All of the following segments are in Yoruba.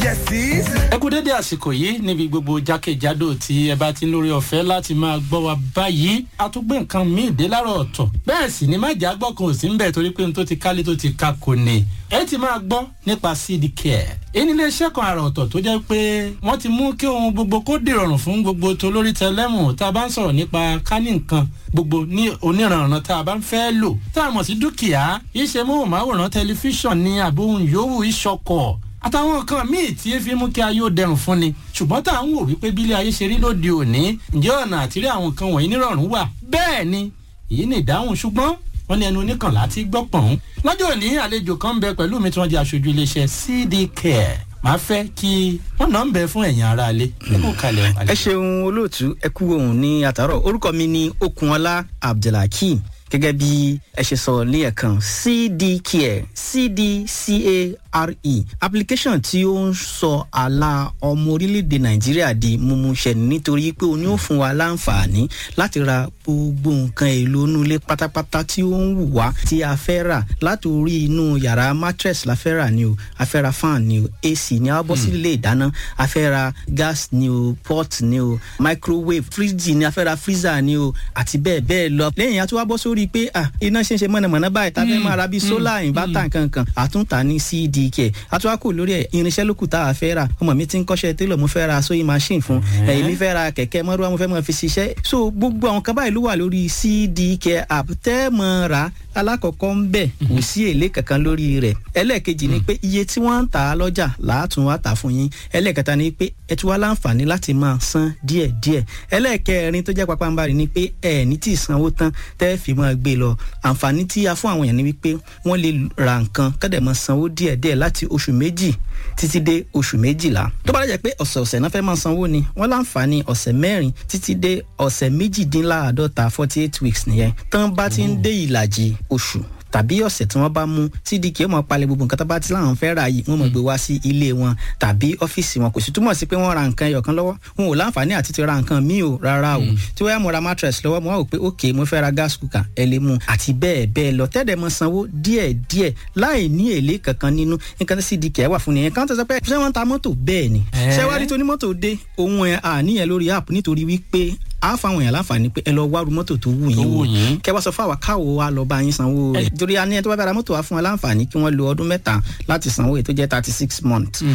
Yeses. ẹ kú dédé àsìkò yìí níbi gbogbo jákèjádò tí ẹ bá ti ń lórí ọ̀fẹ́ láti máa gbọ́ wa báyìí a tún gbé nǹkan míì dé láàárọ̀ ọ̀tọ̀ bẹ́ẹ̀ sì ni májà gbọ́ kan ò sí ń bẹ̀ torí pé n tó ti kálé tó ti ka kò ní ẹ ti máa gbọ́ nípa cd care èyí nílé iṣẹ́ kan àrà ọ̀tọ̀ tó jẹ́ pé wọ́n ti mú kí ohun gbogbo kó dìrọ̀rùn fún gbogbo tolórí tẹlẹ́mù tá a bá ń sọ̀rọ̀ nípa kání nǹkan gbogbo ní oníranran tá a bá ń fẹ́ lò tá a mọ̀ sí dúkìá iṣẹ́ móhùnmáwòrán tẹlifíṣàn ní àbóhùn yòówù ìṣọkọ̀ àtàwọn nǹkan míì tí ẹ fi mú kí ayé ó dẹrùn fún ni ṣùgbọ́n tá à ń wò wípé bílé ayé ṣe rí lóde òní ǹjẹ́ ọ̀nà àtìrí àwọn nǹkan wọ̀nyí nírọ̀rùn wà bẹ́ẹ̀ ni èyí ni ìdáhùn ṣùgbọ́n wọ́n ní ẹnu oníkànlá ti gbọ́ pọ̀n. lọ́jọ́ òní àlejò kan ń bẹ pẹ̀lú mi tí wọ́n jẹ́ aṣojú iléeṣẹ́ cd care máa fẹ́ kí wọ́n náà ń bẹ fún ẹ̀yìn ara alẹ́ nínú kalẹ̀ ẹ ṣeun olóòtú ẹ kú ohun ní àtàrọ orúkọ mi ni okunola abdulhakeem gẹ́gẹ́ bí ẹ ṣe sọ ní ẹ̀kan cdcare cdcare application tí ó ń sọ àlà ọmọ orílẹ̀-èdè nàìjíríà di mímúṣẹ nítorí pé o ní ó fún wa láǹfààní láti ra gbogbo nǹkan èlò inú ilé pátápátá tí ó ń wù wá tí a fẹ́ rà láti orí inú yàrá mattress la fẹ́ rà ni o a fẹ́ ra fan ni o ac ni a bọ́ sí ilé ìdáná a fẹ́ ra gas ni o pot ni o microwave fridge ni a fẹ́ ra freezer ni o àti bẹ́ẹ̀ bẹ́ẹ̀ lọ lẹ́yìn a tún wá bọ́ sórí pé ah iná ṣe ń ṣe mọ̀nàmọ́ná báyìí tá a fẹ́ máa ra bíi solar inverter nkankan àtúntà ní cdk àtúwákò lórí ẹ̀ irinṣẹ́ lókù tá a fẹ́ rà ọmọ mi ti ń kọ́ṣẹ́ télọ̀ mo fẹ́ ra sewing machine fún ẹ̀yìn mi fẹ́ ra kẹ̀kẹ́ mọ́rúwá mo fẹ́ mọ́ fi ṣiṣẹ́ so gbogbo àwọn kan báyìí ló wà lórí cdk app tẹ́ mọ́ ra alákọ̀ọ́kọ́ ń bẹ̀ kò sí èlé kankan lórí rẹ̀ ẹlẹ́ẹ̀kejì ni pé iye tí wọ́n ń tà á lọ́jà làátún wá tà fún yín ẹlẹ́ẹ̀kẹta ni pé ẹ tún wá láǹfààní láti máa san díẹ̀díẹ̀ ẹlẹ́ẹ̀kẹrin tó jẹ́ pápánbarì ni pé ẹ ní tí ì sanwó tán tẹ́ fi máa gbé lọ àǹfààní tí a fún àwọn èèyàn ni wípé wọ́n lè ra nǹkan kọ́dẹ̀ máa sanwó díẹ̀díẹ̀ láti oṣù méjì títí dé oṣù méjìlá tó bá dẹ̀ pé ọ̀sẹ̀ọ̀sẹ̀ náà fẹ́ máa sanwó ni wọ́n láǹfààní ọ̀sẹ̀ mẹ́rin títí dé ọ̀sẹ̀ méjìdínláàádọ́ta forty eight weeks nìyẹn tán bá ti ń dé ìlàjì oṣù tàbí ọ̀sẹ̀ tí wọ́n bá mú cdk ó mọ̀ palẹ̀ gbogbo nǹkan tó bá ti láwọn fẹ́ ra yìí wọ́n mọ̀ gbé wá sí ilé wọn tàbí ọ́fíìsì wọn kò sì túmọ̀ sí pé wọ́n ra nǹkan ẹyọ kan lọ́wọ́ wọn ò láǹfààní àti ti ra nǹkan míì o rárá o tí wọ́n yá mo ra mattress lọ́wọ́ mo wá wò pé ok mo fẹ́ ra gas cooker ẹ lè mú àti bẹ́ẹ̀ bẹ́ẹ̀ lọ tẹ́lẹ̀ mọ sanwó díẹ̀ díẹ̀ láì ní èlé kankan nínú nǹkan tí cdk wà fún nìyẹn kan tó sọ pé ṣé wọ́n ta mọ́tò bẹ́ẹ̀ ni ṣé wá rí tonímọ́tò dé ohun ẹ̀ àníyàn lórí app nítorí wípé a fáwọn èèyàn láǹfààní pé ẹ lọ wá ru mọ́tò tó wù yín wò kẹ wá sọ fún àwa káwo wa lọ bá yín sanwó rẹ̀ torí a ní ẹ tó bá bára mọ́tò wa fún wa láǹfààní kí wọ́n lo ọdún mẹ́ta láti sanwó èyí tó jẹ́ thirty six months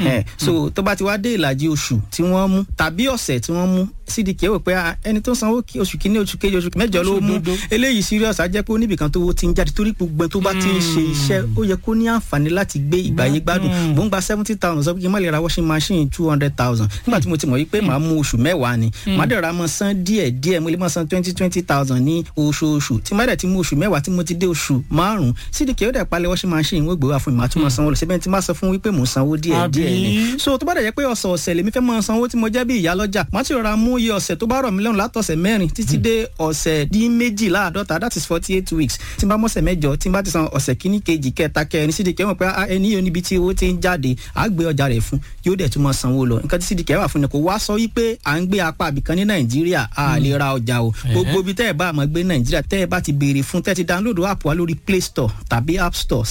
so tó bá ti wá dé ìlàjì oṣù tí wọ́n mú tàbí ọ̀sẹ̀ tí wọ́n mú cdk wò pé ẹni tó sanwó oṣù kínní oṣù kejì oṣù mẹ́jọ ló mú eléyìí serious á jẹ́ pé oníbìkan tó wo ti ń jáde torí gbogbo tó bá ti ń ṣe iṣẹ́ ó yẹ kó ní àǹfààní láti gbé ìgbàyé gbádùn mò ń gba seventy thousand sọ pé kí n má lè ra washing machine two hundred thousand nígbà tí mo ti mọ̀ yí pé màá mú oṣù mẹ́wàá ni màá dẹ̀ ra mọ́ san díẹ̀ díẹ̀ mo lè máa san twenty twenty thousand ní oṣooṣù tí má dẹ̀ ti mú oṣù mẹ́wàá tí mo ti dé oṣù márùn-ún cdk ó dẹ̀ palẹ̀ washing machine wọ́n gbé wá fún mi màá tún máa sanwó lọ síbẹ̀ tí má sọ fún wípé mò ń sanwó díẹ̀ díẹ̀ ni so tó bá dẹ̀ jẹ́ pé ọ̀sẹ̀ ọ̀sẹ̀ lèmi fẹ́ máa sanwó tí mo jẹ́ bí ìyá lọ́jà má ti rọra mú iye ọ̀sẹ̀ tó bá rọ̀ mí lọ́rùn látọ̀sẹ̀ mẹ́rin títí dé ọ̀sẹ̀ dín méjìláàdọ́ta that is forty eight weeks tí n bá mọ̀sẹ̀ mẹ́jọ tí n bá ti san ọ̀sẹ̀ kíní kejì kẹta kẹrin cdk mọ̀ pé ẹni yóò níbi tí owó ti ń jáde á gbé ọjà rẹ̀ fún yóò dẹ̀ tún máa sanwó lọ nǹkan tí cdk wà fún ni kò wá sọ wípé à ń gbé apá àbìkan ní nàìjíríà a lè ra ọjà o gbogbo ibi tẹ́ ẹ bá àmọ́ gbé nàìjíríà tẹ́ ẹ bá ti béèrè fún tẹ́ ti download app wa lórí play store tàbí app store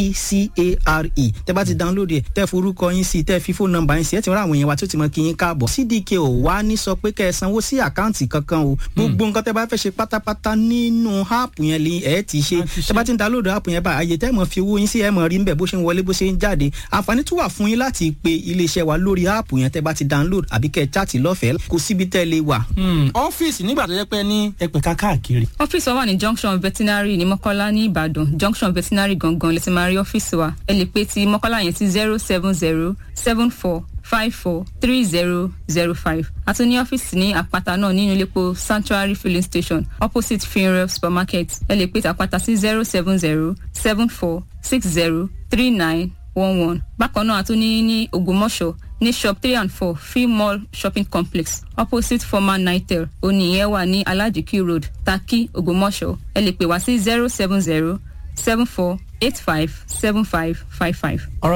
cdcare tẹ́ bá ti download ẹ̀ tẹ́ forúkọ yín sí tẹ́ fi fóònù nọ́mbà yín sí ẹ̀ ti rán àwọn èèyàn wa tó ti mọ kí yín káàbọ̀ cdk ò wá ní sọ pé kẹ́ ẹ sanwó sí àkáǹtì kankan o gbogbo nǹkan tẹ́ bá fẹ́ ṣe pátápátá nínú app yẹn lè ẹ̀ ti ṣe tẹ́ bá ti download app yẹn bá àyè tẹ́ mọ̀ fi owó yín sí ẹ̀ mọ̀ rí nbẹ̀ bó ṣe ń wọlé bó ṣe ń jáde àǹfààní tún wà fún yín láti pe iléeṣẹ́ wa lórí app yẹn tẹ́ bá ti download àbí kẹ́ ẹ chat lọ́fẹ̀ẹ́ kò síbi tẹ́ lè wà. ọ́fíìsì nígbà tó jẹ́ pé ní ẹ̀pẹ̀ká káàkiri. ọ́fíìsì wa wà ní junction veterinary ní mọ́kọ́lá ní ìbàdàn junction veterinary gangan lè ti máa rí ọ́fíìsì wa ẹ lè pe ti mọ́kọ́lá yẹn sí zero seven zero seven four five four three zero zero five àti ní ọ́fíìsì ní àpáta náà nínú iléepo sanctuary filling station opposite funeral supermarket ẹ lè pe ti àpáta sí zero seven zero seven four six zero three nine one one bákan náà àtúní ní ògbómọ̀ṣọ́ ní shop three and four free mall shopping complex opposite former nitel oníyẹn wà ní alajiki road taki ògbómọ̀ṣọ́ ẹ lè pè wá sí zero seven zero seven four eight five seven five five five.